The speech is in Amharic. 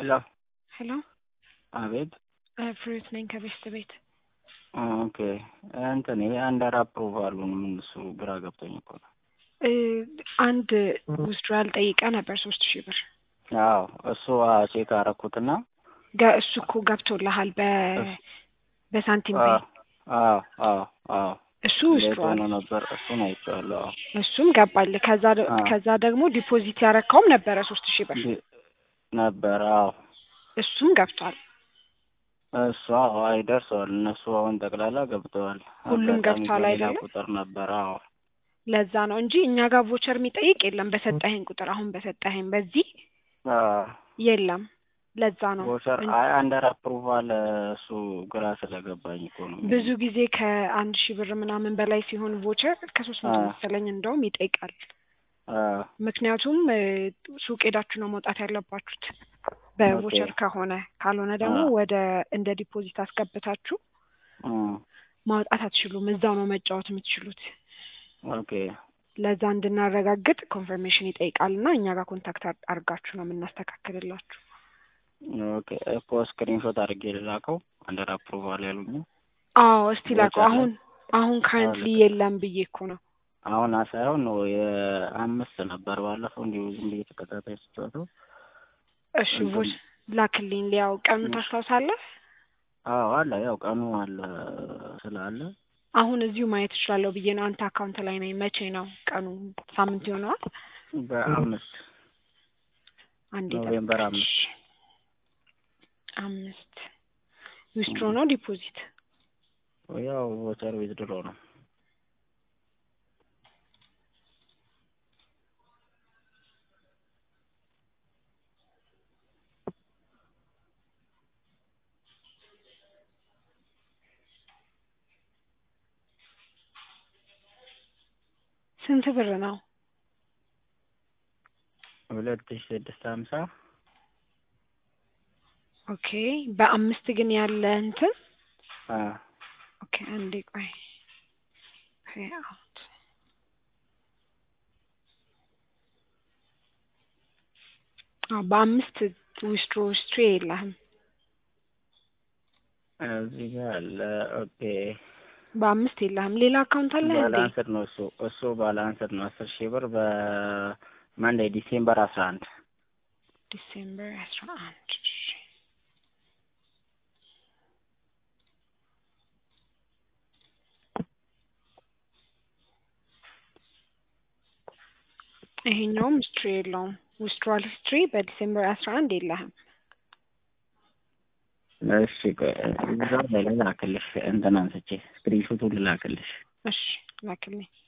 ሄሎ ሄሎ አቤት ፍሬት ነኝ ከቤስት ቤት። ኦኬ እንትን ይሄ አንደር አፕሩቫሉ ምን እሱ ግራ ገብቶኝ እኮ ነው። እ አንድ ውዝድራል ጠይቀ ነበር ሶስት ሺህ ብር አዎ እሱ ቼክ አረኩትና ገ- እሱ እኮ ገብቶልሃል በ በሳንቲም ፔይ አዎ አዎ አዎ እሱ እንዴት ውዝድራል ሆኖ ነበር እሱን አይቼዋለሁ። አዎ እሱም ገባል። ከዛ ደ- አዎ። ከዛ ደግሞ ዲፖዚት ያረካውም ነበረ ሶስት ሺህ ብር ዲ- ነበር አዎ እሱም ገብቷል። እሱ አዎ አይ ደርሰዋል። እነሱ አሁን ጠቅላላ ገብተዋል። ሁሉም አጋጣሚ ገብቷል በሌላ አይደለ? ቁጥር ነበር አዎ ለዛ ነው እንጂ እኛ ጋር ቮቸር የሚጠይቅ የለም። በሰጠኸኝ ቁጥር አሁን በሰጠኸኝ በዚህ አዎ የለም። ለዛ ነው ቮቸር እን- አይ አንደር አፕሩቫል እሱ ግራ ስለገባኝ እኮ ነው። ብዙ ጊዜ ከአንድ ሺህ ብር ምናምን በላይ ሲሆን ቮቸር ከሶስት መቶ አዎ። መሰለኝ እንደውም ይጠይቃል። አዎ ምክንያቱም እ ሱቅ ሄዳችሁ ነው መውጣት ያለባችሁት በቮቸር ኦኬ። ከሆነ ካልሆነ ደግሞ አዎ። ወደ እንደ ዲፖዚት አስገብታችሁ እም፣ ማውጣት አትችሉም። እዛው ነው መጫወት የምትችሉት። ኦኬ ለዛ እንድናረጋግጥ ኮንፈርሜሽን ይጠይቃል እና እኛ ጋር ኮንታክት አር- አርጋችሁ ነው የምናስተካክልላችሁ። ኦኬ እኮ ስክሪንሾት አድርጌ ልላከው አንደር አፕሩቫል ያሉኝ አዎ እስቲ ላከው። ቮቸር ላይ አሁን አሁን ካረንትሊ ልክ- የለም ብዬ እኮ ነው። አሁን ሳይሆን ነው የአምስት ነበር ባለፈው እንዲሁ ዝም ብዬ ተከታታይ ስጫወተው እሺ እንትን- ቮች ላክልኝ። ሊያው ቀኑ እሺ። ታስታውሳለህ? አዎ አለ ያው ቀኑ አለ ስላለ አሁን እዚሁ ማየት እችላለሁ ብዬ ነው። አንተ አካውንት ላይ ነኝ። መቼ ነው ቀኑ? ሳምንት ይሆነዋል። በአምስት አንዴ ኖቬምበር ጠብቀኝ። አምስት አምስት ዊስትሮ ነው ዲፖዚት? ያው ቮቸር ዊዝድሮ ነው ስንት ብር ነው? ሁለት ሺ ስድስት ሀምሳ ኦኬ በአምስት ግን ያለ እንትን አ ኦኬ አንዴ ቆይ ፔይ አውት አዎ በአምስት ዊስትሮ ዊስትሮ የለህም። እዚህ ጋር አለ ኦኬ በአምስት የለህም። ሌላ አካውንት አለ እንዴ? ባላንስድ ነው እሱ እሱ ባላንስድ ነው አስር ሺህ ብር በመንዴ ዲሴምበር አስራ አንድ ዲሴምበር አስራ አንድ ይሄኛውም ሂስትሪ የለውም። ዊስትሮል ሂስትሪ በዲሴምበር አስራ አንድ የለህም። እሺ ቆይ እዛ ላይ ልላክልሽ እንትን አንስቼ ስክሪንሾቱን ልላክልሽ እሺ ላክልኝ።